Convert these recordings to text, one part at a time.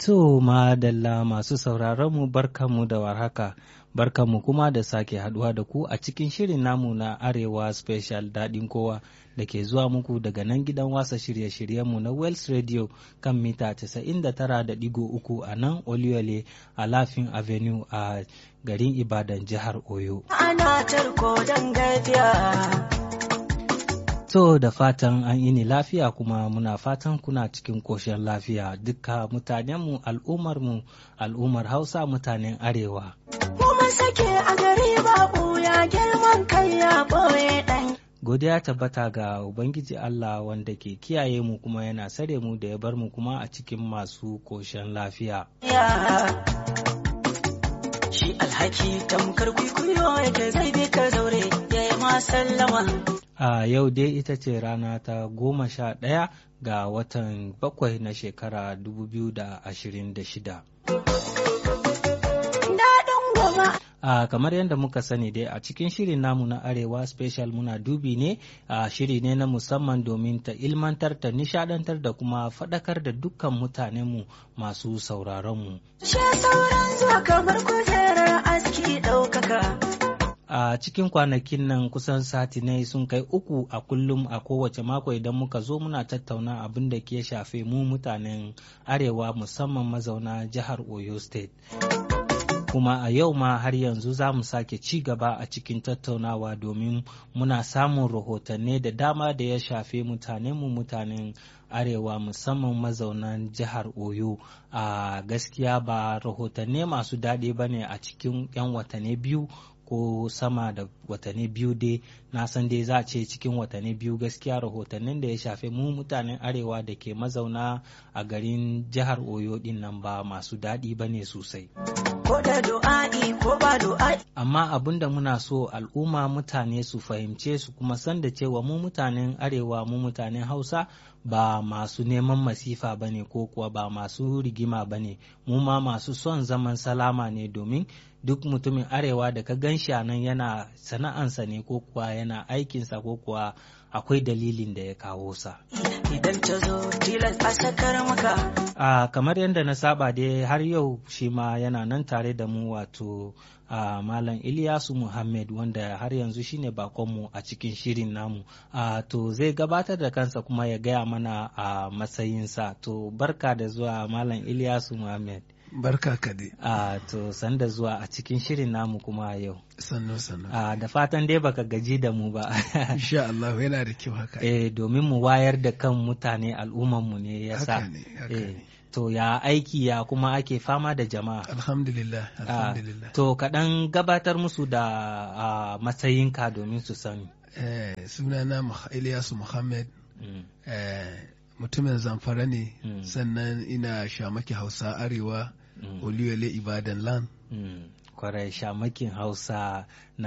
To madalla masu sauraronmu barkanmu da warhaka, barkanmu kuma da sake haduwa da ku a cikin shirin namu na Arewa Special daɗin kowa da ke zuwa muku daga nan gidan wasa shirye-shiryenmu na Wells Radio kan mita 99.3 a nan Oluyole a Lafin Avenue a garin Ibadan jihar Oyo. Ana tarko don gafiya. To da fatan an ini lafiya kuma muna fatan kuna cikin koshin lafiya duka mutanenmu al'ummarmu al'ummar Hausa mutanen Arewa. Kuma sake a gari babu ya girman kai ya ɓoye ɗan. Godiya tabbata ga Ubangiji Allah wanda ke kiyaye mu kuma yana sare mu da ya bar mu kuma a cikin masu koshin lafiya. Ya. Shi alhaki tamkar kwikwiyo yake zai bi ka zaure ya yi ma sallama. A yau dai ita ce rana ta goma sha ɗaya ga watan bakwai na shekara 2026. Daɗin goma. A kamar yadda muka sani dai a cikin shirin namu na Arewa Special muna dubi ne a shiri ne na musamman domin ta ilmantar ta nishadantar da kuma faɗakar da dukkan mutanenmu masu sauraronmu. Shi sauran zuwa kamar kujerar aski ɗaukaka. a cikin kwanakin nan kusan satinai sun kai uku a kullum a kowace mako idan muka zo muna tattauna abin da ke shafe mu mutanen arewa musamman mazauna jihar oyo state kuma a yau ma har yanzu za mu sake ci gaba a cikin tattaunawa domin muna samun rahotanni da dama da ya shafe mutanenmu mutanen arewa musamman mazaunan jihar oyo a gaskiya ba rahotanni masu daɗi ba ne a cikin 'yan watanni biyu ko sama da watanni biyu dai na san dai za a ce cikin watanni biyu gaskiya rahotannin da ya shafe mu mutanen arewa da ke mazauna a garin jihar oyo din nan ba masu daɗi ba ne sosai Ko da du'a'i ko ba du'a'i. amma abin da muna so al'umma mutane su fahimce su kuma san da cewa mu mutanen arewa mu mutanen hausa ba masu neman masifa ba ne ko kuwa ba masu rigima ba ne mu ma masu son zaman salama ne domin duk mutumin arewa da ka gan shi a nan yana sana'ansa ne ko kuwa yana aikinsa ko kuwa akwai dalilin da ya kawo sa. Idan ta zo tilas a sakar maka. a kamar yadda na saba dai har yau shi ma yana nan tare da mu wato a malam Ilyasu Muhammad wanda har yanzu shine bakonmu a cikin shirin namu a to zai gabatar da kansa kuma ya gaya mana a matsayinsa to barka da zuwa malam Ilyasu Muhammad Barka ka dai. a to sanda zuwa a cikin shirin namu kuma a yau Sannu sannu. a da fatan dai baka gaji da mu ba Insha Allah yana da kyau haka. eh domin mu wayar da kan mutane al'ummanmu ne yasa Haka ne, haka eh ne. to ya aiki ya kuma ake fama da jama'a Alhamdulillah, Ah, alhamdulillah. to kaɗan gabatar musu da ah, matsayinka domin su sani Eh, sunana Muh- Ilyasu Muhammad, Mm, eh, mutumin zamfara ne, Mm. sannan ina shamaki Hausa Arewa, mm, Oluyole Ibadan Land. mm. kwarai shamakin hausa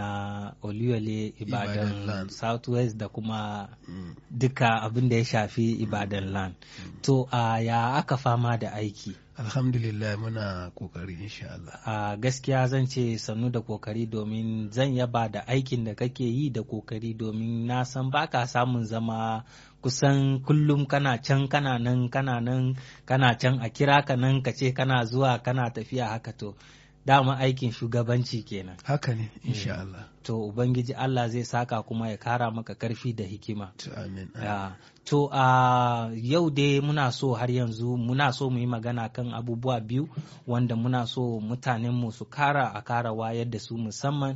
na oluyole Ibadan ibadan land. southwest da kuma Mm. duka abin da ya shafi ibadan land to a ya aka fama da aiki Alhamdulillah muna kokari insha Allah. a gaskiya zan ce sannu da kokari domin zan yaba da aikin da kake yi da kokari domin na san baka samun zama kusan kullum kana can kana nan kana nan kana can a kira ka nan ka ce kana zuwa kana tafiya haka to dama aikin shugabanci kenan Haka ne, insha Allah. to ubangiji Allah zai saka kuma ya kara maka karfi da hikima To amin. Ya, to a yau dai muna so har yanzu muna so mu yi magana kan abubuwa biyu wanda muna so mutanenmu su kara a kara wayar da su musamman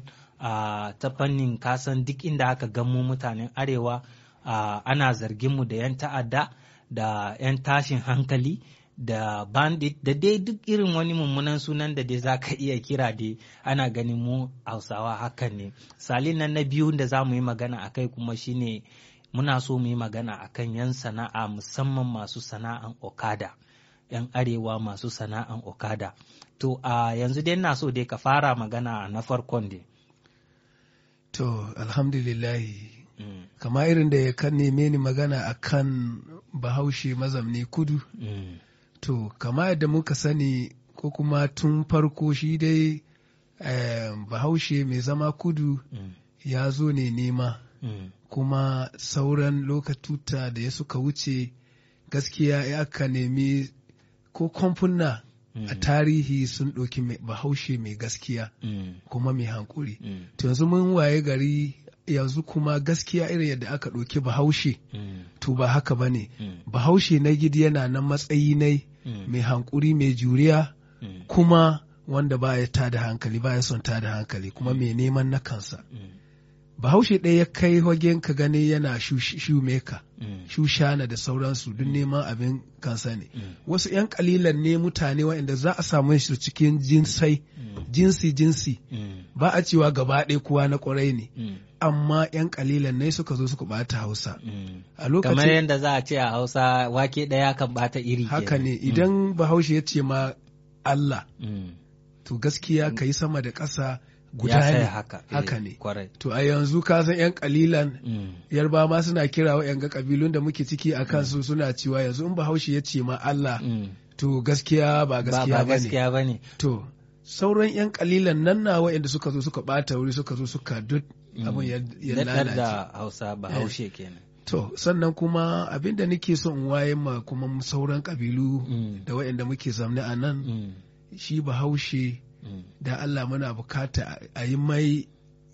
a ta fannin kasan duk inda aka gan mu mutanen arewa a, ana zarginmu da 'yan ta'adda da 'yan tashin hankali da bandit da dai duk irin wani mummunan sunan da dai za ka iya kira dai ana ganin mu hausawa hakan ne salin nan na biyu da za mu yi magana a kai kuma shine muna so mu yi magana a kan 'yan sana'a musamman masu sana'an okada 'yan arewa masu sana'an okada to a yanzu dai na so dai ka fara magana na farkon dai To, alhamdulillahi. Mm, Kama irin da ya kan neme ni magana akan bahaushe mazamni kudu. mm, To, kama yadda muka sani ko kuma tun farko shi dai eh, bahaushe mai zama kudu mm, ya zo ne nema mm, kuma sauran lokatuta da ya suka wuce gaskiya ya aka nemi ko kamfuna Mm. a tarihi sun ɗauki mai- bahaushe mai gaskiya Mm. kuma mai hankuri Mm. to yanzu mun waye gari yanzu kuma gaskiya irin yadda aka ɗauki bahaushe Mm. to ba haka ba ne Mm. bahaushe na gidi yana nan matsayi nai Mm. mai hankuri mai juriya Mm. kuma wanda ba ya tada hankali ba ya son tada hankali kuma mai neman na kansa Mm. bahaushe ɗaya ya kai wagen ka gani yana shumeka Mm. shushana da sauransu duk neman abin kansa ne Mm. wasu 'yan kalilan ne mutane waɗanda za a samu su cikin jinsai Mm. jinsi jinsi Mm. ba a cewa gaba ɗaya kowa na ƙwarai ne Mm. amma 'yan kalilan ne suka zo suka ɓata hausa Mm. a kamar lokacin yadda za a ce a hausa wake ɗaya kan bata iri haka kenan. ne idan bahaushe ya ce ma Allah Mm. to gaskiya ka yi sama da ƙasa ya guda saya ne haka eh, haka ne kwarai to a yanzu ka san 'yan kalilan Mm. yarba ma suna kira wa 'yan ga kabilun da muke ciki a kansu suna cewa yanzu in bahaushe ya ce ma Allah Mm. to gaskiya ba ba gaskiya ba ba ne gaskiya ba ne to sauran 'yan kalilan nan na waɗanda suka zo suka ɓata wuri suka zo suka duk abin ya ya daɗar lalace da hausa ba haushe kenan to sannan kuma abin da nake so in waye ma kuma sauran kabilu Mm. da waɗanda muke zamne a nan Mm. shi bahaushe Mm. da Allah muna bukata a yi mai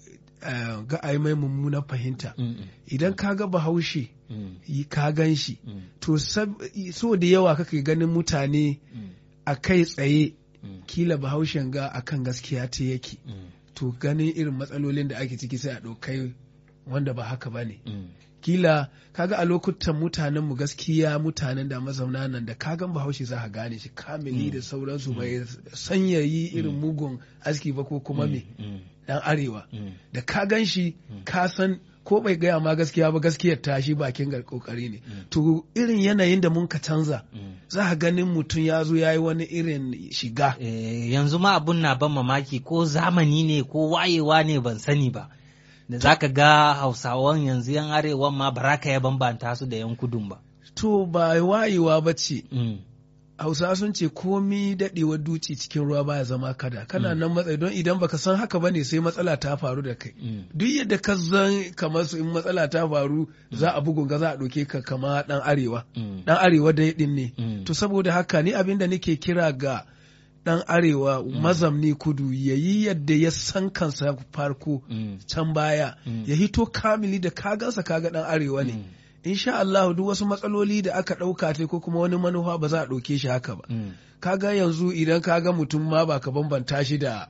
eh, ga a yi mai mummunan fahimta Mm. idan ka ga bahaushe Mm. yi ka gan shi Mm. to sab- so da yawa kake ganin mutane Mm. a kai tsaye Mm. kila bahaushen ga akan gaskiya ta yake Mm. to ganin irin matsalolin da ake ciki sai a ɗaukai wanda ba haka ba ne Mm. kila kaga a lokutan mutanen mu gaskiya mutanen da mazauna nan da kagan bahaushe za ka gane shi kamili da sauransu bai sanyayi irin mugun aski ba ko kuma me Mm. dan arewa Mm. da ka gan shi ka san ko bai gaya ma gaskiya ba gaskiyar ta shi bakin ga kokari ne to irin yanayin da mun ka canza Mm. za ka ganin mutum ya zo ya yi wani irin shiga Eh, yanzu ma abun na ban mamaki ko zamani ne ko wayewa ne ban sani ba da za ka ga hausawan yanzu yan arewan ma ba ka ya bambanta su da yan kudun ba to ba wayewa ba ce Mm. hausa sun ce komi daɗewar duci cikin ruwa baya zama kada kana nan matsayi don idan baka san haka ba ne sai matsala ta faru da kai Mm. duk yadda ka zan kamar su in matsala ta faru za a bugun ga za a ɗauke ka kama ɗan arewa Mm. ɗan arewa dai ɗin ne Mm. to saboda haka ni abin da nake kira ga ɗan arewa mazamni kudu ya yi yadda ya san kansa farko Mm. can baya Mm. ya hito kamili da kagansa kaga ɗan arewa ne Mm. insha Allah duk wasu matsaloli da aka ɗauka ta ko kuma wani manufa ba za a ɗauke shi haka ba Mm. kaga yanzu idan kaga mutum ma ba ka bambanta shi da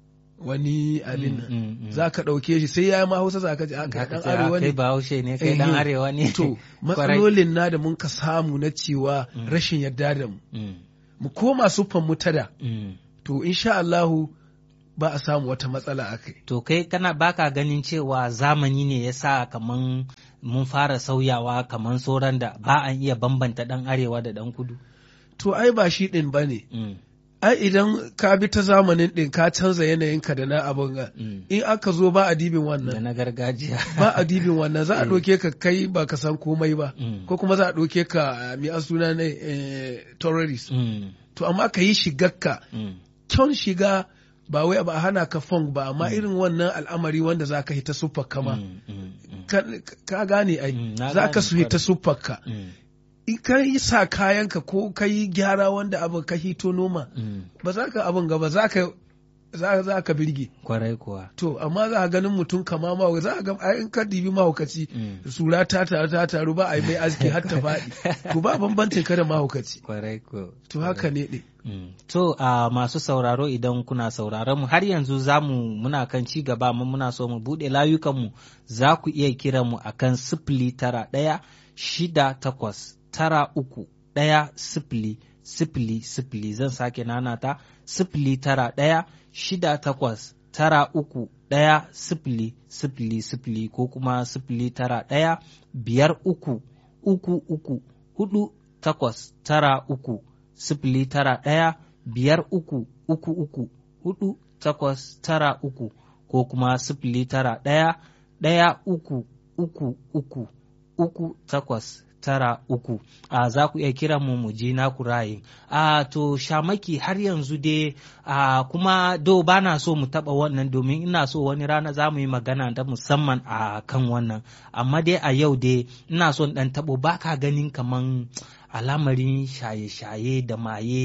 wani abin Mm, nan mm, mm. za ka ɗauke shi sai ya yi ma hausa za ka ji aka Haka ɗan ce, ah, arewa kai ne ba haushe ne kai dan Eh, arewa ne to Kwarai. matsalolin na da mun ka samu na cewa rashin yarda da mu Mm. mu koma siffan mu tada Mm. to insha Allahu ba a samu wata matsala a kai To kai kana baka ganin cewa zamani ne ya sa kaman mun fara sauyawa kaman sauran da ba an iya bambanta ɗan arewa da ɗan kudu. to ai ba shi ɗin ba ne Mm, ai idan ka bi ta zamanin ɗin ka canza yanayinka da na abin ga mm. in aka zo ba a dibin Da wannan na gargajiya. ba a dibin wannan za a Eh. ɗauke ka kai ba ka san komai ba Mm, ko kuma za a ɗauke ka mai a suna ne eh, terrorist mm, to amma ka yi shigarka mm, kyan shiga ba wai ba a hana ka fong ba amma irin wannan al'amari wanda za ka hita suffar kama mm, mm, mm, ka, ka gane ai Mm, na za ka gane, su hita kwarai. suffar ka mm, in ka yi sa kayanka ko ka yi gyara wanda abin ka hito noma mm. ba za ka abin gaba za ka za za ka birge Kwarai kuwa. to amma za a ganin mutum kama ma za a ga ai in ka dibi mahaukaci Mm. sura ta taru ta taru ba a yi mai aski har ta faɗi to ba bambancin ka da mahaukaci Kwarai ko. to haka ne ɗin Mm. To a masu sauraro idan kuna sauraron mu har yanzu za mu muna kan ci gaba amma muna so mu buɗe layukanmu za ku iya kiran mu akan sifili tara ɗaya shida takwas tara uku ɗaya sifili sifili sifili zan sake nanata sifili tara ɗaya shida takwas tara uku ɗaya sifili sifili sifili ko kuma sifili tara ɗaya biyar uku uku uku hudu takwas tara uku sifili tara ɗaya biyar uku uku uku hudu takwas tara uku ko kuma sifili tara ɗaya ɗaya uku uku uku uku takwas tara uku a za ku iya kiran mu mu je naku rayin a to shamaki har yanzu dai a kuma do ba na so mu taba wannan domin ina so wani rana za mu yi magana ta musamman a kan wannan amma dai a yau dai ina son dan tabo ba ka ganin kaman alamarin shaye-shaye da maye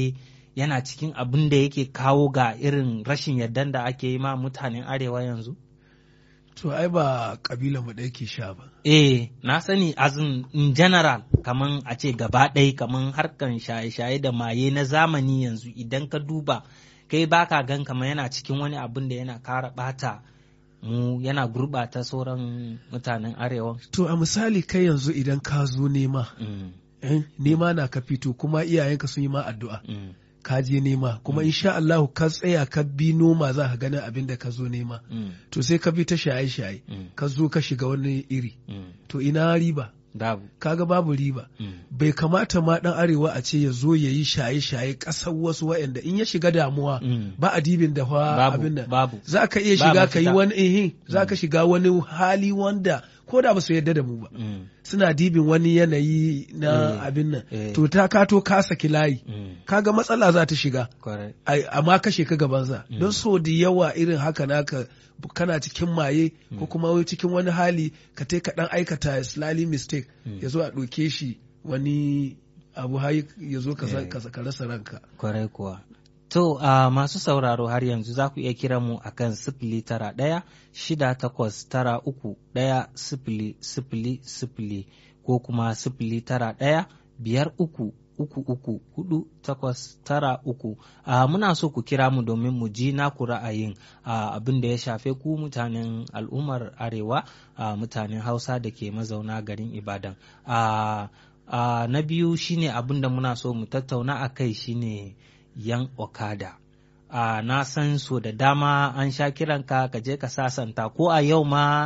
yana cikin abin da yake kawo ga irin rashin yardan da ake yi ma mutanen arewa yanzu? To ai ba kabila mu ɗaya ke sha ba. Eh, na sani as in, in general kaman a ce gaba ɗaya kaman harkan shaye-shaye da maye na zamani yanzu idan ka duba kai baka gan kamar yana cikin wani abin da yana kara ɓata mu yana gurɓata sauran mutanen arewa. To a misali kai yanzu idan ka zo nema, Mm, eh, nema na ka fito kuma iyayenka sun yi ma addu'a. mm, Ka je nema kuma insha Allahu ka tsaya ka bi noma za ka ganin abin da ka zo nema. mm, To sai ka bi ta shaye-shaye, mm, ka zo ka shiga wani iri. mm. To ina riba? Babu. Kaga babu riba. Mm, Bai kamata ma ɗan arewa a ce ya zo ya yi shaye-shaye ƙasar wasu wa'anda in ya shiga damuwa mm. ba a dibin da fa Babu, abin nan. babu. Za ka iya Ba shiga ka yi mafita. wani ihin, za ka shiga wani hali wanda ko da ba su yarda da mu ba. Mm, Suna dibin wani yanayi na Eh, abin nan. eh. To ta kato ka saki layi. mm. Kaga matsala za ta shiga. Correct. ai- amma kashe ka gabansa Mm. don so da yawa irin haka naka kana cikin maye ko kuma wai cikin wani hali ka tai ka dan aikata slightly mistake Mm. ya zo a ɗauke shi wani abu hayi ya zo ka sa- Eh. ka ka rasa ranka Kwarai kuwa. To, a masu sauraro har yanzu za ku iya kira mu a kan sifili tara ɗaya shida takwas tara uku ɗaya sifili sifili sifili ko kuma sifili tara ɗaya biyar uku uku uku hudu takwas tara uku. A muna so ku kira mu domin mu ji naku ra'ayin a abin da ya shafe ku mutanen al'ummar arewa a mutanen hausa da ke mazauna garin Ibadan. A a na biyu shine abin da muna so mu tattauna a kai shine yan okada a na san so da dama an sha kiranka ka je ka sasanta ko a yau ma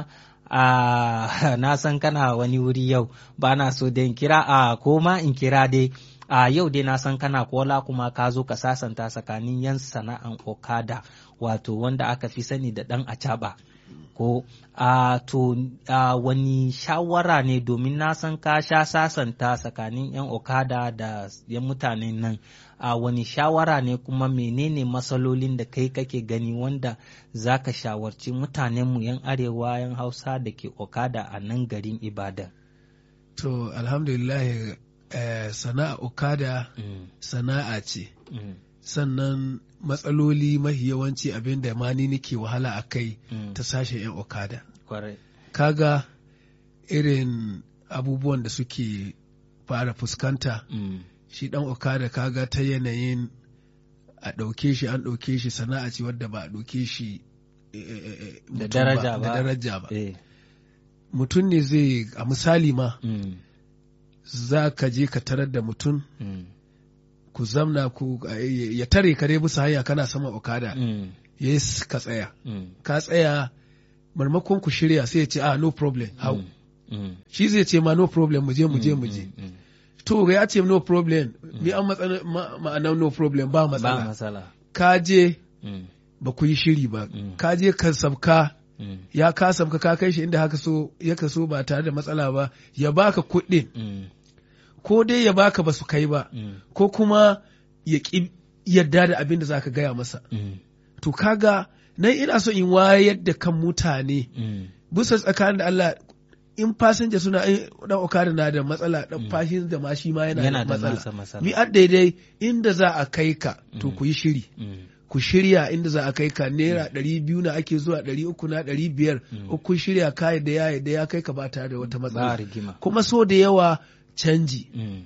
a na san kana wani wuri yau ba na so da in kira a ko ma in kira dai a yau dai na san kana kola kuma ka zo ka sasanta tsakanin yan sana'an okada wato wanda aka fi sani da dan acaba ko a to a wani shawara ne domin na san ka sha sasanta tsakanin 'yan okada da 'yan mutanen nan a wani shawara ne kuma menene matsalolin da kai kake gani wanda za ka shawarci mutanenmu 'yan arewa 'yan hausa da ke okada a nan garin ibadan to alhamdulillah eh, sana'a okada mm, sana'a ce mm, sannan matsaloli mahi yawanci abin da ma ni nake wahala a kai mm, ta sashen 'yan okada kwarai kaga irin abubuwan da suke fara fuskanta mm, shi dan okada kaga ta yanayin a ɗauke shi an ɗauke shi sana'a ce wadda ba a ɗauke shi eh, eh, eh, Da mutum daraja ba. da daraja ba eh, mutum ne zai a misali ma mm, za ka je ka tarar da mutum mm, ku zamna ku eh, ya tare ka dai bisa hanya kana sama okada mm, ya yi ka tsaya mm, ka tsaya marmakon ku shirya sai ya ce ah no problem hau mm, mm, shi zai ce ma no problem mu je mu je mu je mm, mm, to ya ce no problem ni an matsala ma- ma'anar no problem ba ba matsala matsala ka je mm, ba ku yi shiri ba Mm. ka je ka sabka mm, ya ka sabka ka kai shi inda haka so ya ka so ba tare da matsala ba ya baka kuɗin mm, ko dai ya baka ba su kai ba mm, ko kuma ya ƙi yarda da abin da za ka gaya masa mm, to kaga nan ina so in wayar da kan mutane mm, bisa tsakanin da Allah in fasinja suna in dan okada na da matsala dan fasinja ma shi ma yana, yana da da nasa matsala matsala mi an daidai inda za a kai ka to ku yi shiri Mm, ku shirya inda za a kai ka naira ɗari biyu na ake zuwa ɗari uku na ɗari biyar ko kun shirya ka da ya da ya kai ka ba tare da wata ba matsala rigima kuma so da yawa canji Mm,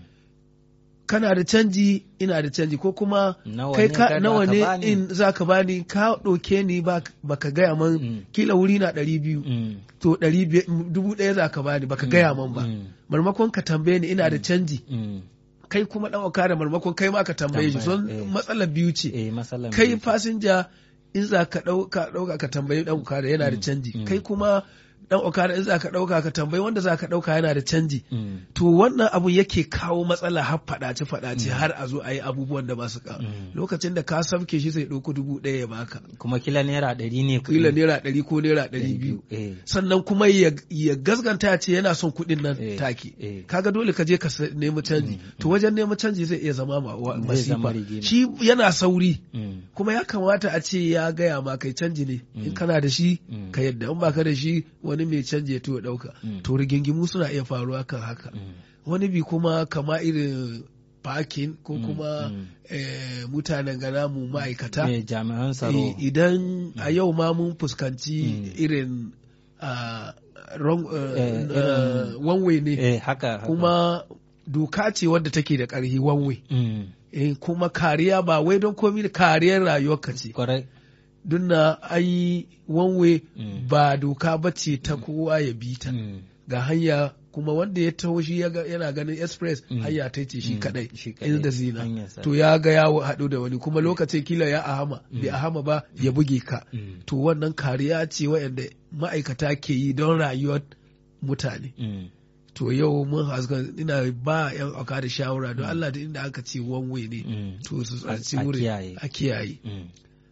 kana da canji ina da canji ko kuma Nawa kai ne ka kada nawa aka ne bani? in za ka bani ka ɗauke ni ba ka gaya man Mm. kila wuri na ɗari biyu mm, to ɗari biyar- dubu ɗaya za ka bani baka gaya man ba mm, marmakon ka tambaye ni ina da canji mm, kai kuma ɗan okada marmakon kai ma ka tambaye shi son Tambaya, eh. matsalar biyu ce eh matsalan kai biyu. fasinja in za ka ɗauka ɗauka ka tambayi ɗan okada yana da canji mm. kai kuma ɗan okada in za ka ɗauka ka tambayi wanda za ka ɗauka yana da canji Mm, to wannan abu yake kawo matsala har faɗace faɗace har a zo a yi abubuwan da ba su kawo Mm. lokacin da ka samke shi sai ɗauko dubu ɗaya ya baka kuma kila naira ɗari ne kuɗi. kila naira ɗari ko naira ɗari biyu eh, sannan kuma ya, ya gasganta ya ce yana son kuɗin nan Eh, take eh. kaga dole ka je ka sa- nemi canji to wajen neman canji zai iya zama ma- wa- Zai zama masifa rigima. shi yana sauri mm, kuma ya kamata a ce ya gaya ma kai canji ne in kana da shi Mm. ka yadda in baka da shi wani mai canji ya to ya ɗauka Mm. to rigingimu suna iya faruwa kan haka mm, wani bi kuma kama irin parking ko Mm, kuma mm. eh, mutanen gana mu ma'aikata Eh, jami'an tsaro I- idan a yau ma mun fuskanci Mm. irin ah, wrong, eh, Eh, eh, irin- one way ne eh, haka, haka. kuma doka ce wadda take da ƙarfi one way Mm, eh, kuma kariya ba wai don komi da kariyar rayuwarka ce kwarai don na ai one way Mm. ba doka ba ce ta kowa ya bi ta Mm, ga hanya kuma wanda ya taho shi ya ga- yana ganin express Mm. hanya ta ce shi Mm, kadai shi kadai, inda zina hanyarsa. to ya ga ya haɗu da wani kuma lokacin kila ya ahama bai ahama ba ya buge ka mm, to wannan kariya ce waɗanda ma'aikata ke yi don rayuwar mutane mm, to yau mun haska ina ba yan aka da shawara don Allah da inda aka ce one way ne mm. to su A- tsanci a wuri kiyaye. a kiyaye Mm.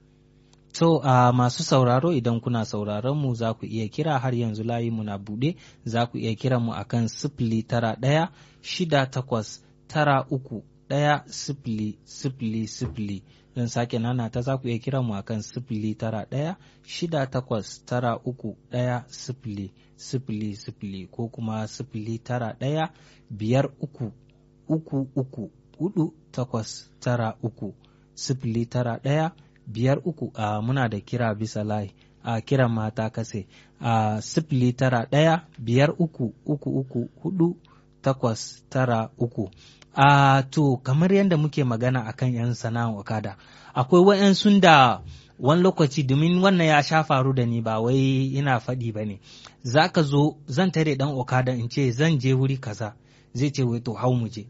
So, a masu sauraro idan kuna sauraron mu za ku iya kira har yanzu layi mu na buɗe za ku iya kiran mu akan sifili tara ɗaya shida takwas tara uku ɗaya sifili sifili sifili don sake nana ta za ku iya kiran mu akan sifili tara ɗaya shida takwas tara uku ɗaya sifili sifili sifili ko kuma sifili tara ɗaya biyar uku uku uku hudu takwas tara uku sifili tara ɗaya biyar uku a muna da kira bisa layi a kiran mata kase a sifili tara ɗaya biyar uku uku uku hudu takwas tara uku a to kamar yadda muke magana akan yan sana'an okada akwai wa'yansu da wani lokaci domin wannan ya sha faru da ni ba wai ina faɗi ba ne za ka zo zan tare ɗan okada in ce zan je wuri kaza zai ce wai to hau mu je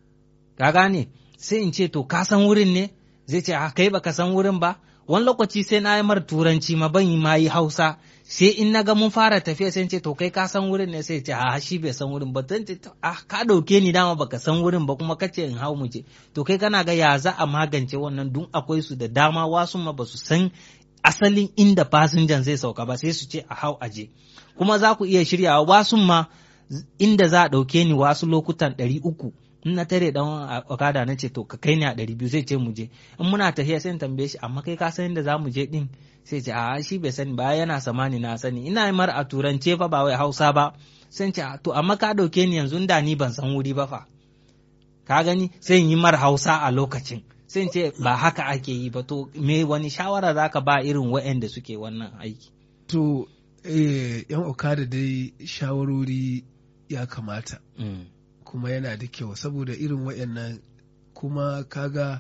ka gane sai in ce to ka san wurin ne zai ce a kai baka san wurin ba wani lokaci sai na yi mar turanci ma ban yi ma yi hausa sai in na ga mun fara tafiya sai in ce to kai ka san wurin ne sai ce a shi bai san wurin ba zan ce a ka dauke ni dama baka san wurin ba kuma kace in hau mu je to kai kana ga ya za a magance wannan dun akwai su da dama wasu ma basu san asalin inda fasinjan zai sauka ba sai su ce a hau aje kuma za ku iya shiryawa wasu ma inda za a ɗauke ni wasu lokutan ɗari uku in na tare dan okada na ce to ka kai ni a ɗari biyu zai ce mu je in muna tafiya sai in tambaye shi amma kai ka san inda za mu je din sai ce a shi bai sani ba yana samani na sani ina yi mar a turance fa ba wai hausa ba sai ce to amma ka ɗauke ni yanzu da ni ban san wuri ba fa ka gani sai in yi mar hausa a lokacin sai ce ba haka ake yi ba to me wani shawara zaka ba irin waɗanda suke wannan aiki to eh, yan okada dai shawarori ya kamata mm. kuma yana da kyau saboda irin waɗannan kuma kaga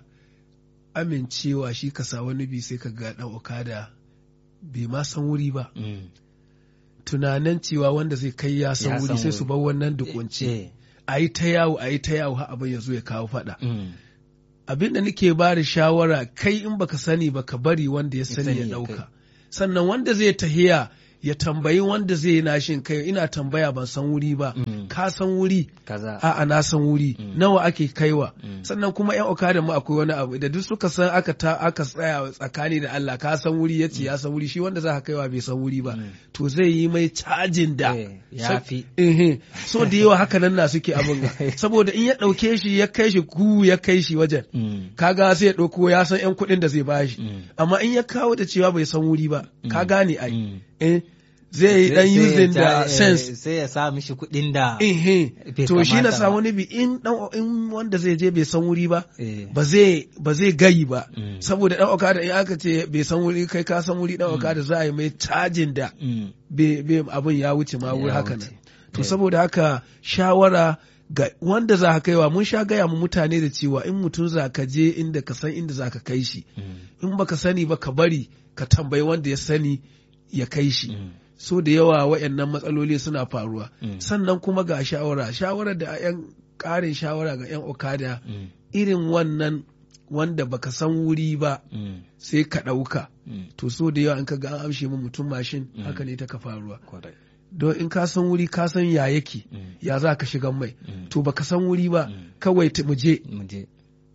amincewa shi ka sa wani bi sai ka ga ɗan okada bai ma san wuri ba Mm. tunanin cewa wanda zai kai ya san Ya wuri san sai su wuri. bar wannan dukunci Eh, a yi ta yawo a yi ta yawo har abin ya zo ya kawo faɗa mm. abin da nake ba da shawara kai in baka sani ba ka bari wanda ya sani sani ya ya ɗauka sannan wanda zai tahiya ya tambayi wanda zai yi nashin kai ina tambaya ban san wuri ba Mm. ka san wuri kaza a'a na san wuri Mm. nawa ake kaiwa Mm. sannan kuma yan okada mu akwai wani abu da duk suka san aka ta aka tsaya tsakani da Allah ka san wuri yace ya san wuri shi wanda za ka kaiwa bai san wuri ba Mm. to zai yi mai cajin da Eh, ya fi. eh so da yawa haka nan na suke abin ga saboda in ya dauke shi ya kai shi ku ya kai shi wajen Mm. kaga sai ya dauko ya san yan kuɗin da zai bashi Mm. amma in ya kawo da cewa bai san wuri ba ka gane ai Mm. eh zai yi dan Sai- sai ya using ja- da eh, sense sai ya sa mishi kuɗin da Ehe, Bai to shi na kamata sa ba. wani bi in dan in wanda zai je bai san wuri ba Eh. ba zai ba zai gayi ba Mm. saboda dan okada in aka ce bai san wuri kai ka san wuri dan okada za a yi mai cajin da Mm. bai bai abin ya wuce ma wuri Ya haka wuce. nan to Eh. saboda haka shawara ga wanda za ka kaiwa mun sha gaya mu mutane da cewa in mutum za ka je inda ka san inda za ka kai shi Mm. in baka sani ba ka bari ka tambayi wanda ya sani ya kai shi Mm. so da yawa waɗannan matsaloli suna faruwa Mm. sannan kuma ga shawara shawara da yan ƙarin shawara ga yan okada Mm. irin wannan wanda baka san wuri ba Mm. sai ka ɗauka Mm. to so da yawa in ka ga an amshe mu mutum mashin Mm. haka ne ta ka faruwa Kwarai. don in ka san wuri ka san ya yake Mm. ya za ka shiga mai Mm. to baka san wuri ba Mm. kawai ta- mu je Mu je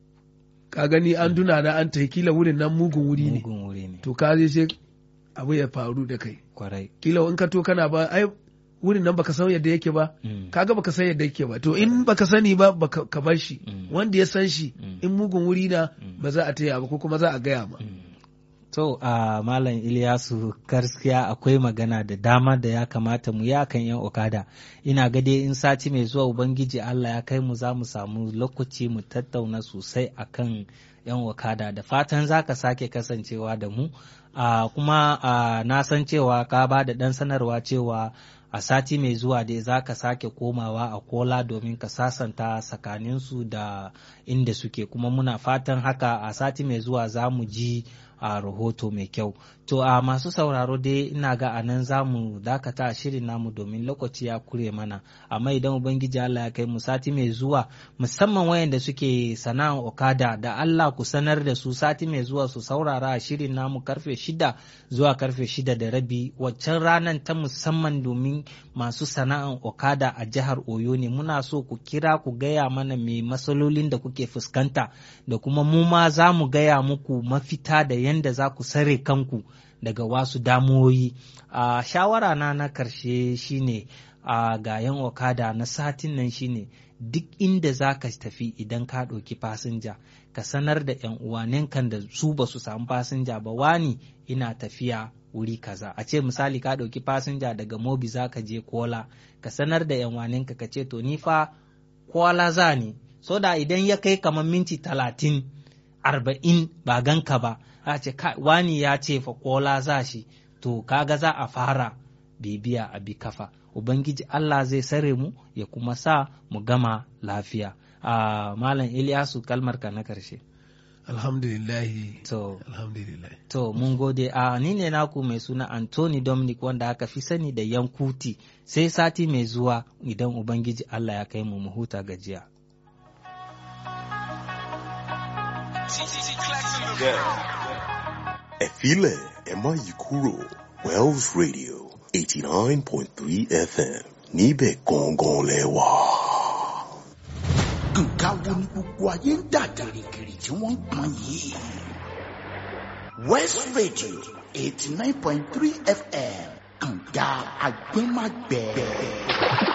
ka gani an duna na an tafi kila wurin nan mugun wuri ne mugun wuri ne. to ka je sai abu ya faru da kai Kwarai. kila in ka to kana ba ai wurin nan baka san yadda yake ba Mm. kaga baka san yadda yake ba to in baka sani ba baka ka bar shi Mm. wanda ya san shi Mm. in mugun wuri na Mm. ba za a taya ba ko kuma za a gaya ma Mm. To a Malam Iliyasu gaskiya akwai magana da dama da ya kamata mu ya kan yan okada. Ina ga dai in sati mai zuwa Ubangiji Allah ya kai mu za mu samu lokaci mu tattauna sosai akan yan okada da fatan za ka sake kasancewa da mu. Uh, kuma uh, na san cewa ka ba da ɗan sanarwa cewa a sati mai zuwa dai za ka sake komawa a kola domin ka sasanta tsakaninsu da inda suke kuma muna fatan haka a sati mai zuwa za mu ji a rahoto mai kyau to a masu sauraro dai ina ga a nan za mu dakata a shirin namu domin lokaci ya kure mana amma idan ubangiji Allah ya kai mu sati mai zuwa musamman wayanda suke sana'an okada da Allah ku sanar da su sati mai zuwa su saurara a shirin namu karfe shida zuwa karfe shida da rabi waccan ranar ta musamman domin masu sana'an okada a jihar Oyo ne muna so ku kira ku gaya mana me matsalolin da kuke fuskanta da kuma mu ma za mu gaya muku mafita da yanda za ku sare kanku daga wasu damuwoyi a shawara na na karshe shine a ga yan okada na satin nan shine duk inda za ka tafi idan ka ɗauki fasinja ka sanar da yan uwanenkan da su ba su samu fasinja ba wani ina tafiya wuri kaza a ce misali ka ɗauki fasinja daga mobi za ka je kola ka sanar da yan uwanenka ka ce to ni fa kola za ni so da idan ya kai kamar minti talatin arba'in ba ganka ba a ce wani ya ce fa kola za shi to kaga za a fara bibiya a bi kafa ubangiji Allah zai sare mu ya kuma sa mu gama lafiya a malam Ilyasu kalmar ka na karshe alhamdulillahi to alhamdulillah to mun gode a ni ne naku mai suna Anthony Dominic wanda aka fi sani da Yankuti sai sati mai zuwa idan ubangiji Allah ya kai mu mu huta gajiya ẹ filẹ̀ ẹ má yí kúrò Wells Radio eighty nine point three FM níbẹ̀ gangan lẹ wà. nǹkan wo ni gbogbo ayé ń dà gìrìgìrì tí wọ́n ń pọn yìí. West Radio eighty nine point three FM kànga agbẹ́magbẹ́.